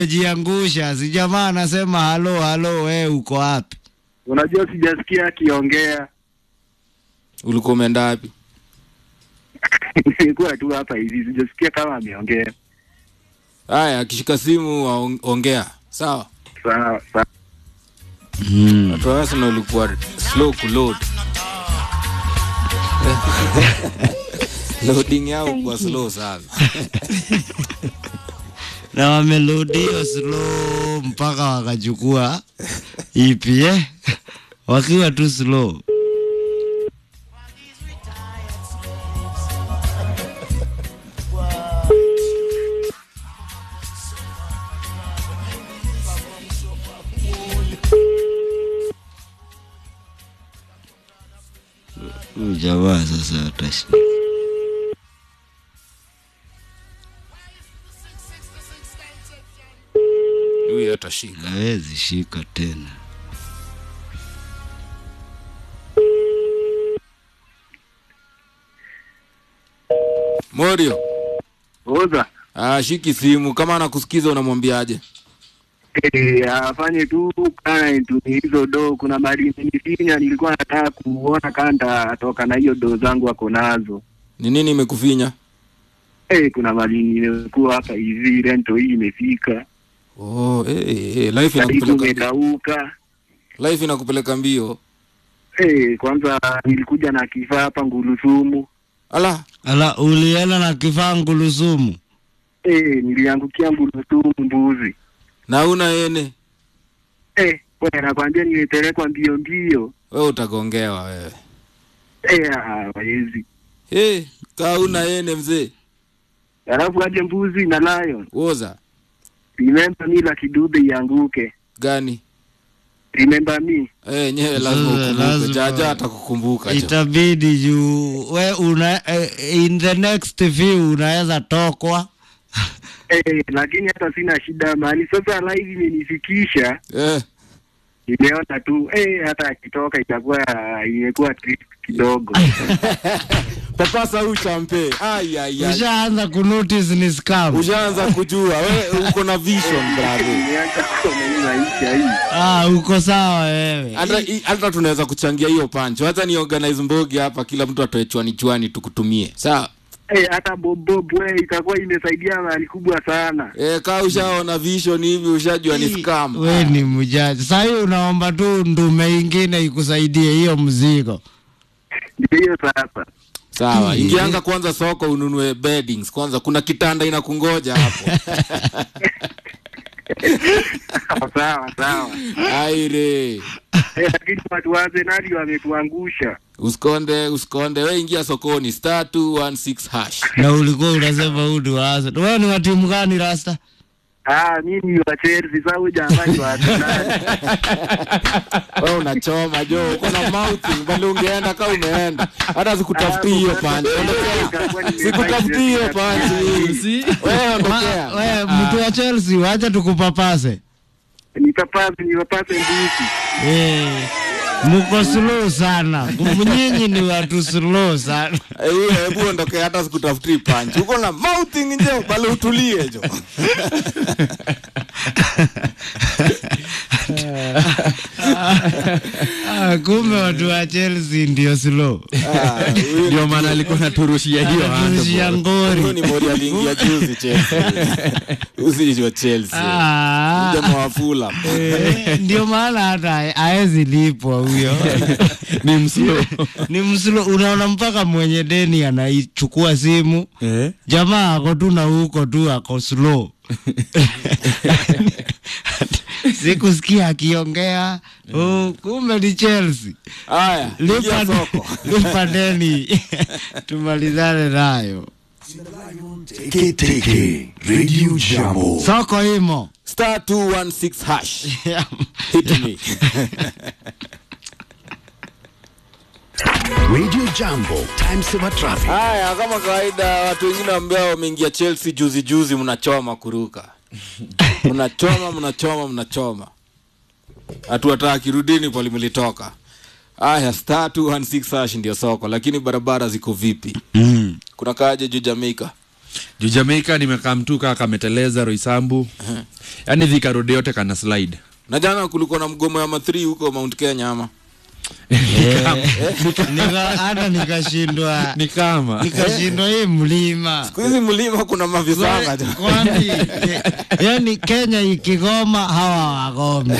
jiangusha, si jamaa anasema halo halo, we uko wapi? Unajua sijasikia akiongea. ulikuwa umeenda wapi Nilikuwa tu hapa hivi, sijasikia kama ameongea. haya akishika simu waong- ongea sawa Sawa sawa. Mm. watu wa Arsenal ulikuwa slow kuload loading yao kwa slow sana na wamelodio slow mpaka wakachukua ipi eh? wakiwa tu slow. Huyu jamaa sasa atashi huyu atashika hawezi shika tena. morio Oza. ah, shiki simu kama anakusikiza unamwambiaje Eh, afanye tu kana tu hizo do. Kuna mali nilifinya, nilikuwa nataka kuona kanda atoka na hiyo do zangu ako nazo. ni nini imekufinya Eh, kuna mali nimekuwa hapa hivi, rento hii imefika, oh, eh, eh, eh, life karibu inakupeleka mbio. imekauka. life inakupeleka mbio Eh, kwanza nilikuja na kifaa hapa Ngulusumu. ala Ala, ulienda na kifaa ngulusumu? Eh, niliangukia Ngulusumu mbuzi. na una ene Eh, wewe nakwambia nimepelekwa mbio mbio. wewe utagongewa wewe Eh, ah, hawezi. hey, kaa una ene mzee Alafu aje mbuzi na lion. woza Remember me la kidube ianguke. gani Remember me. Eh, nyewe lazima Eh, ukumbuke lazima. jaja atakukumbuka jo. Itabidi juu we una, eh, in the next few unaweza tokwa Eh, lakini hata sina shida mali. Sasa live imenifikisha, Eh, nimeona tu eh, hata akitoka itakuwa imekuwa trip kidogo. papasa huu champe Ai, ai, ai. ushaanza kunotice ni scam. ushaanza kujua we uko na vision bravo Nimeanza kusoma hii maisha hii. Ah, uko sawa wewe. hata i- hata tunaweza kuchangia hiyo pancho hata ni organize mbogi hapa kila mtu atoe chwani chwani tukutumie sawa Eh, hata bobob we itakuwa imesaidia mahali kubwa sana. e, kaa ushaona vision hivi ushajua ni scam We ni mjaji. Sasa hii unaomba tu ndume ingine ikusaidie hiyo mzigo. Ndio hiyo sasa. sawa Hmm. ingianga kwanza soko ununue beddings kwanza kuna kitanda inakungoja hapo sawa sawa. aire Eh, lakini watu wa Arsenal wametuangusha. usikonde usikonde we ingia sokoni star 216 hash Na ulikuwa unasema huu ni wa Arsenal. Wewe ni wa timu gani Rasta? Ah, mimi wa Chelsea sasa huyu jamaa ni wa Arsenal. we unachoma jo uko na mouthing bali ungeenda ka umeenda hata sikutafutii hiyo panchi ondokea sikutafutii hiyo panchi wewe ondokea Ma- We mtu wa Chelsea wacha tukupapase. Nipapase nipapase mbuzi. Eh. Muko slow sana. Nyinyi ni watu slow sana. Eh, huyo hebu ondokea hata sikutafutii panchi uko na mouthing nje bali utulie jo Ah, kumbe watu wa Chelsea ndio slow. Ah, huyu ndio maana alikuwa naturushia hiyo Turushia huyu ni ngori. mori aliingia juzi Chelsea usi Chelsea Ah. jamaa wa Fulham Eh, ndio maana hata haezi lipwa huyo ni mslo ni mslo unaona mpaka mwenye deni anaichukua simu eh? jamaa ako tu na huko tu ako slow sikusikia akiongea oh, kumbe ni Chelsea haya lipa, ingia soko lipa deni tumalizane nayo Teke Teke Radio Jambo. soko imo star 216 hash hit me Radio Jambo. Time saver traffic. haya kama kawaida watu wengine ambao wameingia chelsea juzi juzi mnachoma kuruka mnachoma mnachoma mnachoma hatuwataki rudini pali mlitoka haya star 216 hash ndio soko lakini barabara ziko vipi mm. kuna kaje juu jamaica juu jamaica nimekaa mtu kaa kameteleza roisambu yaani thika road yote kana slide na jana kulikuwa na mgomo ya mathri huko mount kenya ama Nika- hata nikashindwa ni kama nikashindwa hii mlima siku hizi mlima kuna mavisanga tu. kwani eh, yani Kenya ikigoma hawa wagome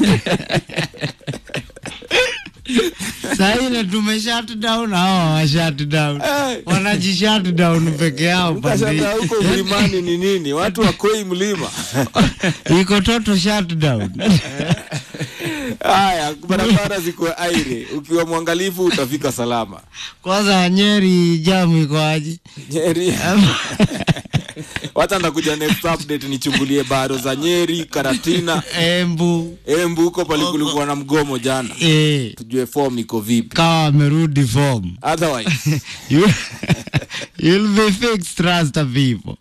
saile tume shut down hawa wa shut down wanaji shut down peke yao pande Ukashangaa huko mlimani ni nini watu wakoi mlima iko toto shut down haya barabara ziko aire ukiwa mwangalifu utafika salama kwanza Nyeri jamu iko aje nyeri wacha ndakuja next update nichungulie baro za nyeri karatina Embu embu huko palikulikuwa na mgomo jana eh, tujue form iko vipi kawa amerudi form otherwise You, you'll be fixed, trust the people.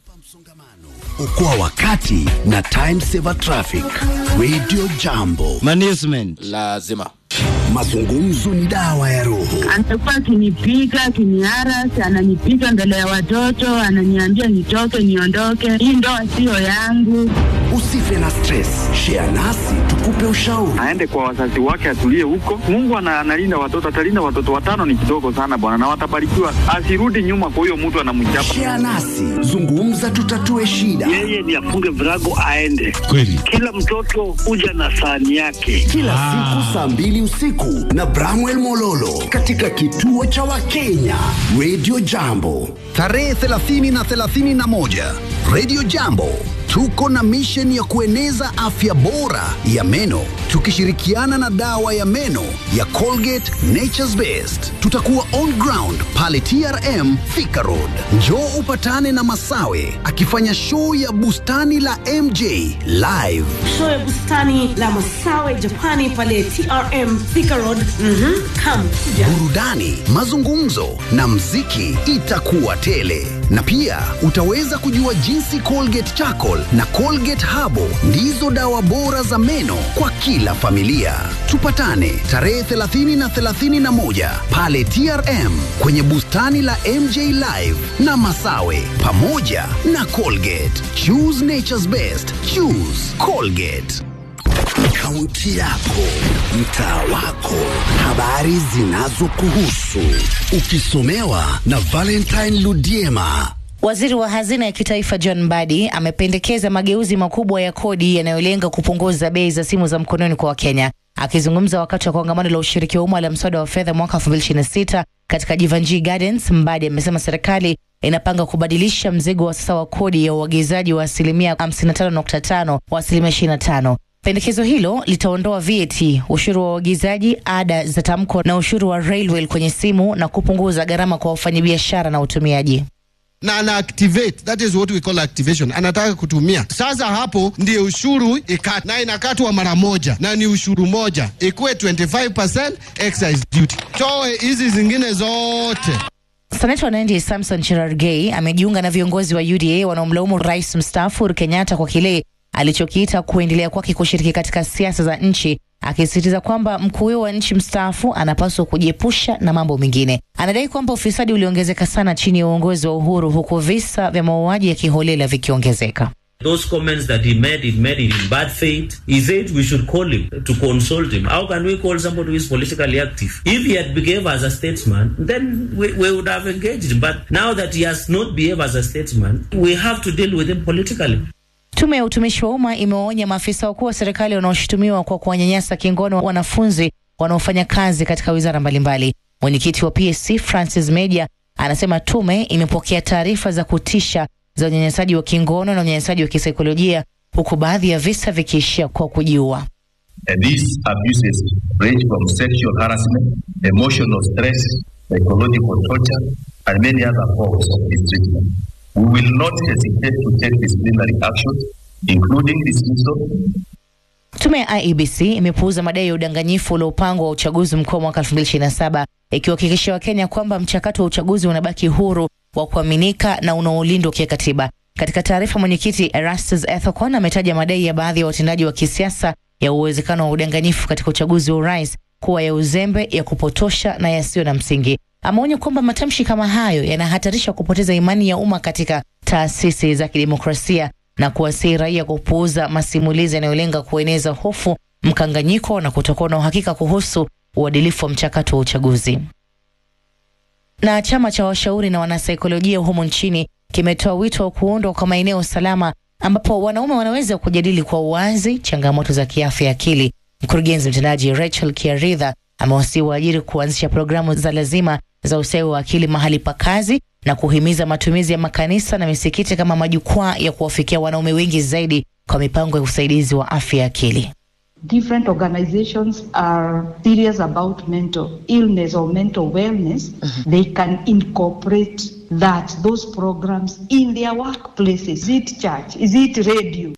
Okoa wakati na Time Saver Traffic. Radio Jambo. Management. lazima Mazungumzo ni dawa ya roho. anakuwa akinipiga akiniaras, ananipiga mbele ya watoto, ananiambia nitoke, niondoke, hii ndoa siyo yangu. Usife na stress. Share nasi tukupe ushauri. aende kwa wazazi wake atulie huko. Mungu ana- analinda watoto, atalinda watoto watano, ni kidogo sana bwana, na watabarikiwa. Asirudi nyuma kwa huyo mtu anamchapa. Share nasi. Zungumza tutatue shida. yeye ni afunge virago aende. Kweli. Kila mtoto huja na sahani yake. Kila siku saa mbili usiku na Bramwell Mololo katika kituo cha Wakenya Radio Jambo. Tarehe 30 na 31 Radio Jambo tuko na mission ya kueneza afya bora ya meno tukishirikiana na dawa ya meno ya Colgate Nature's Best. Tutakuwa on ground pale TRM Thika Road. Njoo upatane na Masawe akifanya show ya bustani la MJ live show ya bustani la Masawe Japani pale TRM Thika Road. Mhm, come kuja. burudani, mazungumzo na mziki itakuwa tele, na pia utaweza kujua jinsi Colgate Charcoal na Colgate Habo ndizo dawa bora za meno kwa kila familia. Tupatane tarehe 30 na 31 pale TRM kwenye bustani la MJ Live na Masawe pamoja na Colgate. Choose nature's best. Choose Colgate. Kaunti yako, mtaa wako, habari zinazokuhusu, ukisomewa na Valentine Ludiema. Waziri wa hazina ya kitaifa John Mbadi amependekeza mageuzi makubwa ya kodi yanayolenga kupunguza bei za simu za mkononi kwa Wakenya. Akizungumza wakati wa kongamano la ushiriki wa umma la mswada wa fedha mwaka 2026 katika Jivanjii Gardens, Mbadi amesema serikali inapanga kubadilisha mzigo wa sasa wa kodi ya uagizaji wa asilimia 55.5 wa asilimia 25. Pendekezo hilo litaondoa VAT, ushuru wa uagizaji, ada za tamko na ushuru wa railway kwenye simu na kupunguza gharama kwa wafanyabiashara na utumiaji. na ana activate that is what we call activation anataka kutumia sasa hapo ndio ushuru ikat na inakatwa mara moja na ni ushuru moja ikuwe 25% excise duty toe hizi zingine zote Seneta wa Nandi Samson Cherargei amejiunga na viongozi wa UDA wanaomlaumu rais mstaafu Uhuru Kenyatta kwa kile alichokiita kuendelea kwake kushiriki katika siasa za nchi, akisisitiza kwamba mkuu huyo wa nchi mstaafu anapaswa kujiepusha na mambo mengine. Anadai kwamba ufisadi uliongezeka sana chini ya uongozi wa Uhuru, huku visa vya mauaji ya kiholela vikiongezeka. Those comments that he made, he made it in bad faith. He said we should call him to consult him. How can we call somebody who is politically active? If he had behaved as a statesman, then we, we would have engaged him. But now that he has not behaved as a statesman, we have to deal with him politically. Tume ya utumishi wa umma imewaonya maafisa wakuu wa serikali wanaoshutumiwa kwa kuwanyanyasa kingono wanafunzi wanaofanya kazi katika wizara mbalimbali. Mwenyekiti wa PSC Francis Meja anasema tume imepokea taarifa za kutisha za unyanyasaji wa kingono na unyanyasaji wa kisaikolojia huku baadhi ya visa vikiishia kwa kujiua. And these abuses range from sexual harassment, emotional stress, psychological torture, and many other forms of mistreatment. We will not hesitate to take disciplinary actions, including dismissal, Tume ya IEBC imepuuza madai ya udanganyifu uliopangwa wa uchaguzi mkuu wa mwaka 2027 ikiwahakikishia Wakenya kwamba mchakato wa uchaguzi unabaki huru wa kuaminika na unaolindwa kikatiba. Katika taarifa, mwenyekiti Erastus Ethekon ametaja madai ya baadhi ya watendaji wa kisiasa ya uwezekano wa udanganyifu katika uchaguzi wa urais kuwa ya uzembe, ya kupotosha na yasiyo na msingi. ameonya kwamba matamshi kama hayo yanahatarisha kupoteza imani ya umma katika taasisi za kidemokrasia na kuwasihi raia kupuuza masimulizi yanayolenga kueneza hofu, mkanganyiko na kutokuwa na uhakika kuhusu uadilifu wa mchakato wa uchaguzi. Na chama cha washauri na wanasaikolojia humu nchini kimetoa wito wa kuundwa kwa maeneo salama ambapo wanaume wanaweza kujadili kwa uwazi changamoto za kiafya ya akili. Mkurugenzi mtendaji Rachel Kiaridha amewasihi waajiri kuanzisha programu za lazima za ustawi wa akili mahali pa kazi na kuhimiza matumizi ya makanisa na misikiti kama majukwaa ya kuwafikia wanaume wengi zaidi kwa mipango ya usaidizi wa afya ya akili. different organizations are serious about mental illness or mental wellness, they can incorporate that, those programs in their workplaces. Is it church? Is it radio?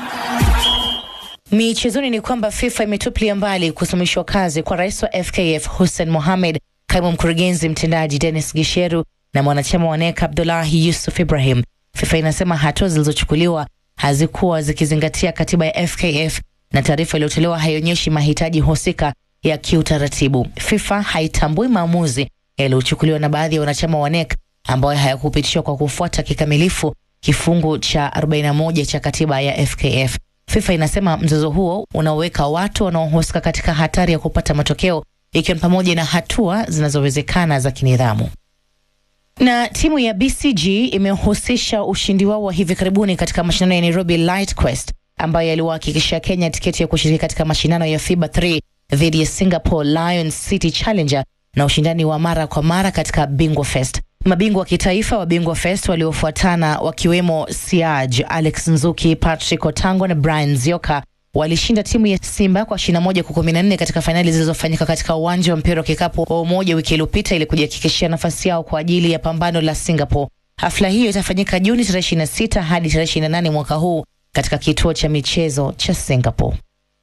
Michezoni ni kwamba FIFA imetupilia mbali kusimamishwa kazi kwa rais wa FKF Hussein Mohamed, kaimu mkurugenzi mtendaji Dennis Gisheru na mwanachama wa NEC Abdullahi Yusuf Ibrahim. FIFA inasema hatua zilizochukuliwa hazikuwa zikizingatia katiba ya FKF na taarifa iliyotolewa haionyeshi mahitaji husika ya kiutaratibu. FIFA haitambui maamuzi yaliyochukuliwa na baadhi ya wanachama wa NEC ambayo hayakupitishwa kwa kufuata kikamilifu kifungu cha 41 cha katiba ya FKF. FIFA inasema mzozo huo unaweka watu wanaohusika katika hatari ya kupata matokeo ikiwa ni pamoja na hatua zinazowezekana za kinidhamu. Na timu ya BCG imehusisha ushindi wao wa hivi karibuni katika mashindano ya Nairobi Light Quest ambayo yaliwahakikishia Kenya tiketi ya kushiriki katika mashindano ya FIBA 3 dhidi ya Singapore Lions City Challenger na ushindani wa mara kwa mara katika Bingwa Fest. Mabingwa wa kitaifa wa Bingwa Fest waliofuatana wakiwemo Siaj, Alex Nzuki, Patrick Otango na Brian Zioka walishinda timu ya Simba kwa 21 kwa 14 katika fainali zilizofanyika katika uwanja wa mpira wa kikapu wa Umoja wiki iliyopita ili kujihakikishia nafasi yao kwa ajili ya pambano la Singapore. Hafla hiyo itafanyika Juni tarehe 26 hadi tarehe 28 mwaka huu katika kituo cha michezo cha Singapore.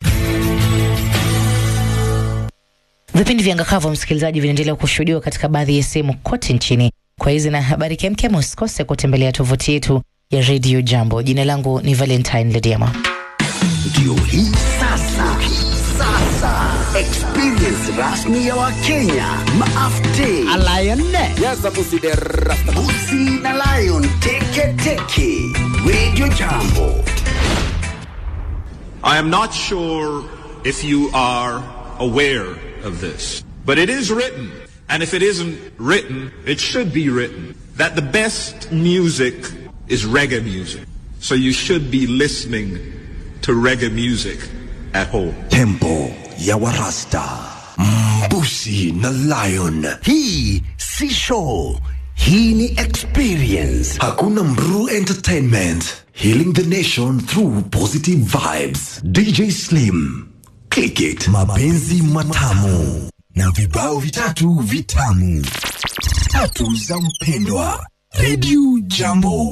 Vipindi vya Ngakavu, msikilizaji, vinaendelea kushuhudiwa katika baadhi ya sehemu kote nchini. Kwa hizi na habari kemkem, usikose kutembelea tovuti yetu ya Radio Jambo. Jina langu ni Valentine Lediama. Ndio hii sasa, sasa experience rasmi ya Wakenya maafte Busi na Lion teke teke Radio Jambo. I am not sure if you are aware of this, but it is written, and if it isn't written, it should be written, that the best music is reggae music. So you should be listening to reggae music at home. Tempo ya Warasta. Mbusi na Lion. Hii si show. Hii ni experience. Hakuna Mru Entertainment. Healing the nation through positive vibes. DJ Slim. Click it. Mapenzi matamu. Na vibao vitatu vitamu. Tatu za mpendwa. Radio Jambo.